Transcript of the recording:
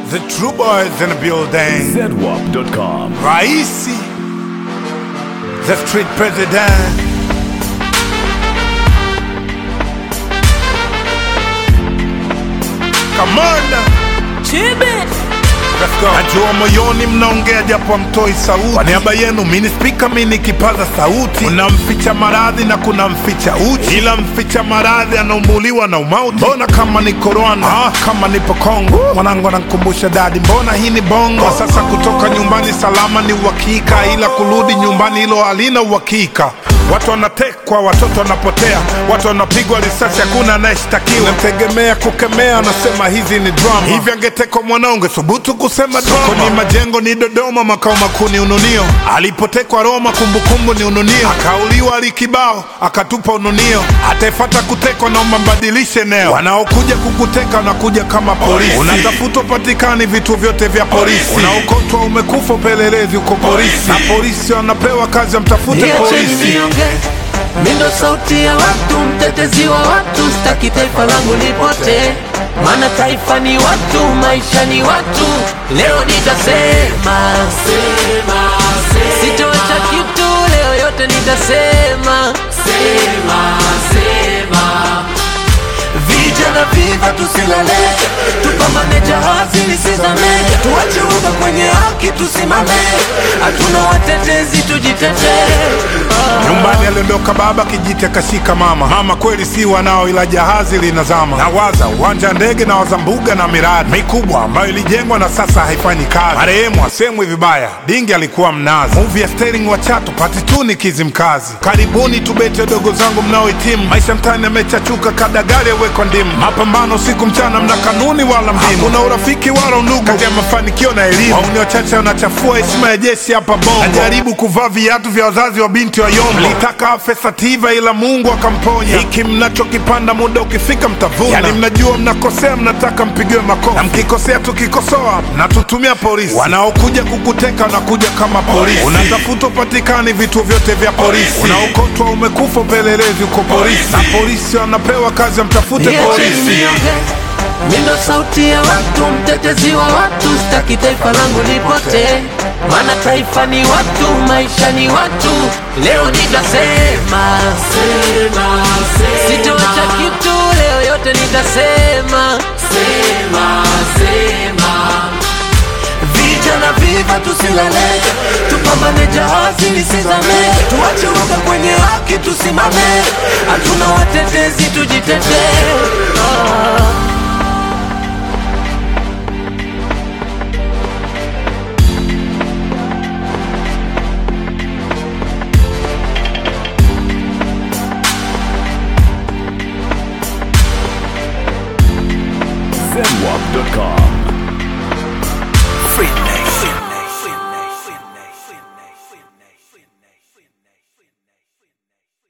The true boys in the building. ZWAP.com. Raisi, the street president. Kamanda, let's go. Najua moyoni mnaongea japo hamtoi sauti. Kwa niaba yenu mini spika mini kipaza sauti. Kuna mficha maradhi na kuna mficha uchi, ila mficha maradhi anaumbuliwa na umauti. Mbona kama niko Rwanda, ah, kama nipo Kongo, mwanangu anankumbusha dadi, mbona hii ni bongo. Kwa sasa kutoka nyumbani salama ni uhakika, ila kurudi nyumbani hilo halina uhakika. Watu wanatekwa, watoto wanapotea, watu wanapigwa risasi, hakuna anayeshtakiwa. Namtegemea kukemea, anasema hizi ni drama. Hivi angetekwa mwanao, ungethubutu kusema drama? Sokoni majengo ni Dodoma, makao makuu ni Ununio. Alipotekwa Roma, kumbukumbu ni Ununio. Akauliwa Alikibao, akatupa Ununio. Ataefata kutekwa, naomba mbadilishe eneo. Wanaokuja kukuteka wanakuja kama polisi. Unatafutwa patikani vituo vyote vya polisi. Unaokotwa umekufa, upelelezi uko polisi, na polisi wanapewa kazi ya mtafute Niacheni polisi. nionge, mi ndo sauti ya watu, mtetezi wa watu, sitaki taifa langu lipotee, maana taifa ni watu, maisha ni watu. Leo nitasema sema, sitoacha kitu, leo yote nitasema sema, sema. Vijana viva tusilale, tupambane jahazi lisizame, tuache uga kwenye haki tusimame, hatuna watetezi tujitetee. Nyumbani aliondoka baba, kijiti akashika mama. Mama kweli si wanao, ila jahazi linazama. Nawaza uwanja wa ndege na waza mbuga na miradi mikubwa ambayo ilijengwa na sasa haifanyi kazi. Marehemu asemwi vibaya, dingi alikuwa mnazi. Movie ya Sterling wa Chato pati tu ni Kizimkazi. Karibuni tubete dogo zangu mnaohitimu, maisha mtani yamechachuka, kada gari yawekwa ndimu. Mapambano siku mchana, mna kanuni wala mdimu, hakuna urafiki wala undugu kati ya mafanikio na elimu. Wauni wachache wanachafua heshima ya jeshi hapa Bongo. Najaribu kuvaa viatu vya wazazi wa binti wa Yombo, mlitaka afe Sativa ila Mungu akamponya. Hiki mnachokipanda muda ukifika mtavuna. Yani mnajua mnakosea, mnataka mpigiwe makofi, na mkikosea tukikosoa mnatutumia polisi. Wanaokuja kukuteka wanakuja kama polisi, unatafuta upatikani vituo vyote vya polisi, unaokotwa umekufa, upelelezi uko polisi, na polisi wanapewa kazi ya mtafute Niacheni polisi. nionge, mi ndo sauti ya watu, mtetezi wa watu, sitaki taifa langu lipotee, maana taifa ni watu, maisha ni watu. Leo nitasema sema, sitoacha kitu, leo yote nitasema sema, sema. Vijana viva tusilale, tupambane jahazi lisizame, tuache uoga kwenye haki tusimame, hatuna watetezi tujitetee. Ah. ZWAP.com.